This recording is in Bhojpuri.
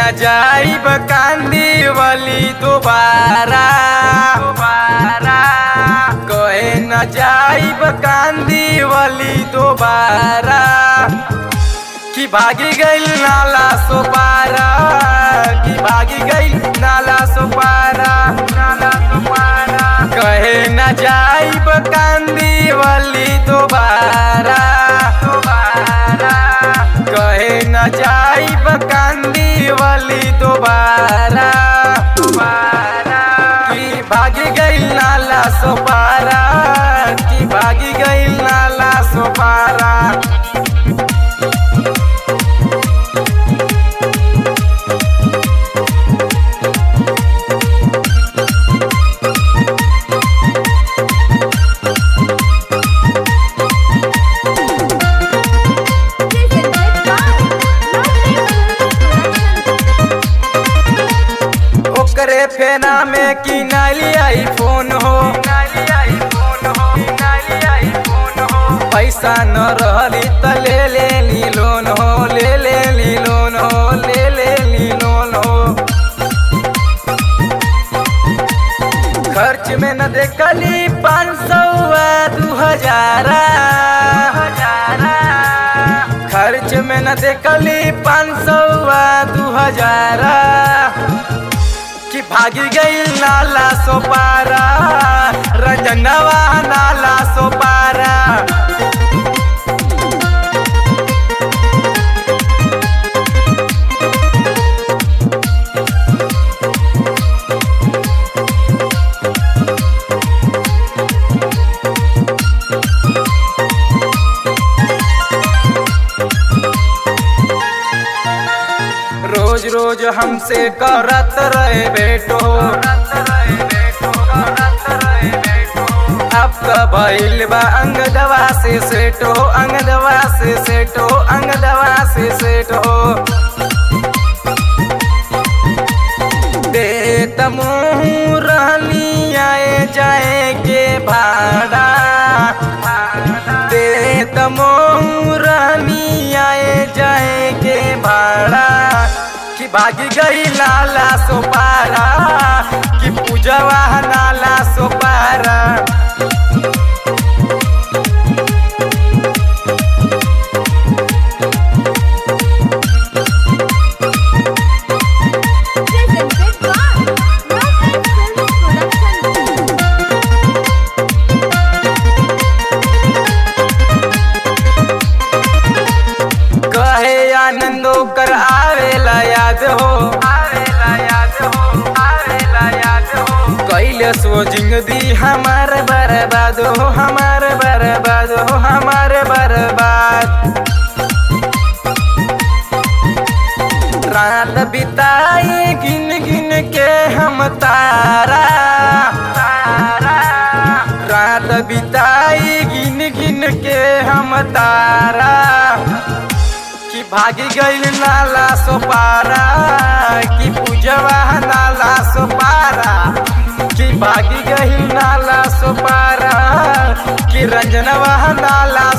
न जाइब कांदी वाली दोबारा दोबारा कहे न जाइब कांदी वाली दोबारा कि भागी गइल नाला सोपारा कि भागी गइल नाला सोपारा नाला सोपारा कहे न जाइब कांदी वाली दोबारा दोबारा कहे न जाइब कांदी वाली दोबारा दोबारा कि भागी गइल नाला सोपारा कि भागी गइल नाला Sopara Presented by Lovely Films ओकरे फेना में की नाली आई फोन हो पैसा न रहली त ले ले ली लोन हो ले ले ली लोन हो ले ले ली लोन हो खर्च में न देखली पाँच सौ दू हजारा खर्च में न देखली पाँच सौ दू हजारा कि भागी गई नाला सोपारा रंजनवा नाला सोपारा रोज रोज हमसे करत रहे बेटो अब तो भइल बा अंग दवा से सेटो अंग दवा से सेटो अंग दवा से सेटो दे तमोह रहनी आए जाए के भाड़ा दे तमोह रहनी आए जाए के भाड़ा कि भागी गई नाला सोपारा कि पूजवा नाला Sopara Presented by Lovely Films Production कहे आनंदो कर आवेला याद हो आवेला याद हो आवेला याद हो कैले सो जिंदगी हमार बर्बाद हो हमार बर्बाद हो हमार बर्बाद रात बिताए गिन गिन के हम तारा तारा रात बिताई गिन गिन के हम तारा कि भागी गइल नाला सोपारा कि पूजवा नाला सोपारा कि भागी गइल नाला सोपारा कि रंजनवा नाला